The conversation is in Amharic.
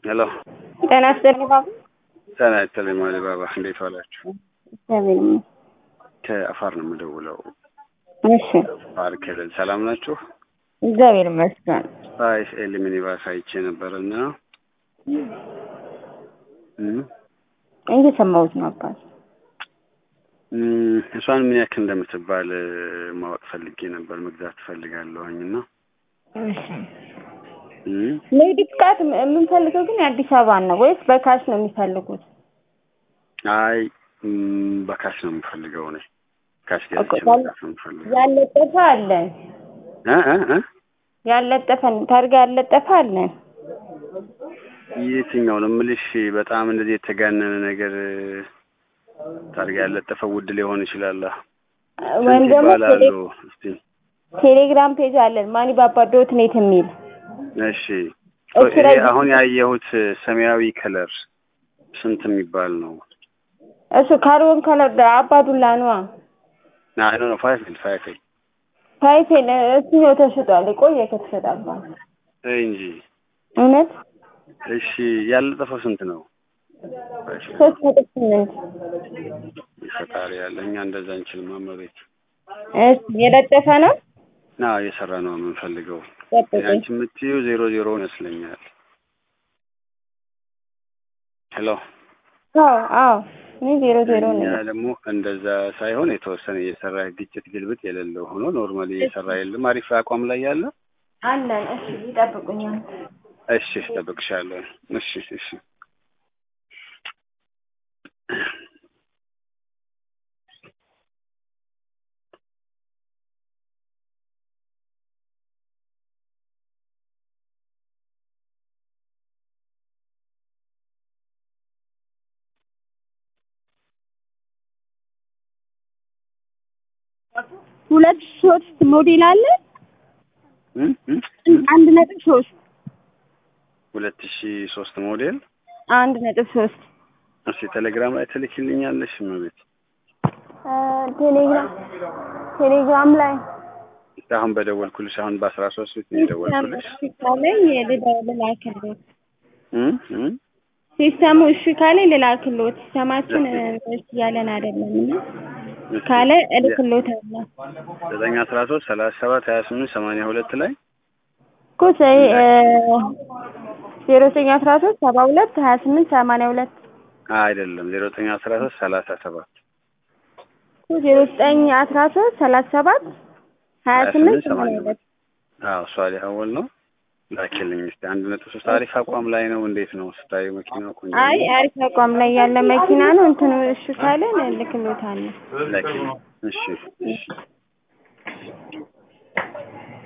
ሄሎ ጤና ይስጥልኝ ባባ። ጤና ይስጥልኝ ማሊ ባባ፣ እንዴት ዋላችሁ? እግዚአብሔር ይመስገን። ከአፋር ነው የምደውለው። እሺ አፋር ክልል ሰላም ናችሁ? እግዚአብሔር ይመስገን። አይስ ኤል ሚኒባስ አይቼ ነበርና እም እየሰማሁት ነው አባት። እም እሷን ምን ያክል እንደምትባል ማወቅ ፈልጌ ነበር። መግዛት ትፈልጋለሁኝ እና እሺ እም ንግድ ፍቃድ የምንፈልገው ግን የአዲስ አበባ ነው ወይስ በካሽ ነው የሚፈልጉት? አይ እም በካሽ ነው የምፈልገው እኔ ካሽ ገዝቼ ኦኬ፣ መግዛት ነው የምፈልገው። ያለጠፈ አለን እ እ እ ያለጠፈ ታርጋ ያለጠፈ አለን። የትኛው ነው የምልሽ? በጣም እንደዚህ የተጋነነ ነገር ታርጋ ያለጠፈ ውድ ሊሆን ይችላል። ወይም ስንት ደግሞ ይባላሉ? ቴሌ- እስቲ ቴሌግራም ፔጅ አለን ማኒ ባባ ዶት ኔት የሚል እሺ እሱ ይሄ ላይ አሁን ያየሁት ሰማያዊ ከለር ስንት የሚባል ነው? እሱ ካርቦን ከለር አባዱላ ነዋ። አይ ነው ፋይፍ ፋይፍ ፋይፌል እሱኛው ተሽጧል። የቆየ ከተሸጣባት እንጂ እውነት እሺ ያለጠፈው ስንት ነው? ሶስት ነጥብ ስምንት ፈጣሪ ያለ እኛ እንደዛ እንችልም አመቤት እሺ የለጠፈ ነው። ና እየሰራ ነው የምንፈልገው። ጠብቁኝ። አንቺ የምትይው ዜሮ ዜሮ ይመስለኛል። ሄሎ አዎ አዎ እኔ ዜሮ ዜሮ እኛ ነው። ደግሞ እንደዛ ሳይሆን የተወሰነ እየሰራ ግጭት ግልብጥ የሌለው ሆኖ ኖርማሊ እየሰራ የለም አሪፍ አቋም ላይ ያለ አለን። እሺ ይጠብቁኛል። እሺ እጠብቅሻለሁ። እሺ እሺ ሁለት ሶስት ሞዴል አለ እም እም አንድ ነጥብ ሶስት ሁለት ሺ ሶስት ሞዴል አንድ ነጥብ ሶስት እሺ ቴሌግራም ላይ ትልኪልኛለሽ እመቤት? ቴሌግራም ቴሌግራም ላይ አሁን በደወልኩልሽ አሁን በአስራ ሶስት ፊት ነው የደወልኩልሽ። ካለኝ ልላክልዎት እም እም ሲስተሙ እሺ ካለኝ ልላክልዎት። ሲስተማችን እሺ ያለን አይደለም እና ካለ እልክልዎታለሁ ዘጠኝ አስራ ሶስት ሰላሳ ሰባት ሀያ ስምንት ሰማንያ ሁለት ላይ እኮ ዜሮ ዘጠኝ አስራ ሶስት ሰባ ሁለት ሀያ ስምንት ሰማንያ ሁለት አይደለም ዜሮ ዘጠኝ አስራ ሶስት ሰላሳ ሰባት እኮ ዜሮ ዘጠኝ አስራ ሶስት ሰላሳ ሰባት ሀያ ስምንት ሰማንያ ሁለት አዎ እሷ ሊሀወል ነው ላኪልኝ እስኪ አንድ ነጥብ ሶስት አሪፍ አቋም ላይ ነው እንዴት ነው ስታዩ መኪናው ቆንጆ ነው? አይ አሪፍ አቋም ላይ ያለ መኪና ነው። እንትኑ እሺ ካለን እልክልዎታለሁ። ላኪልኝ እሺ እሺ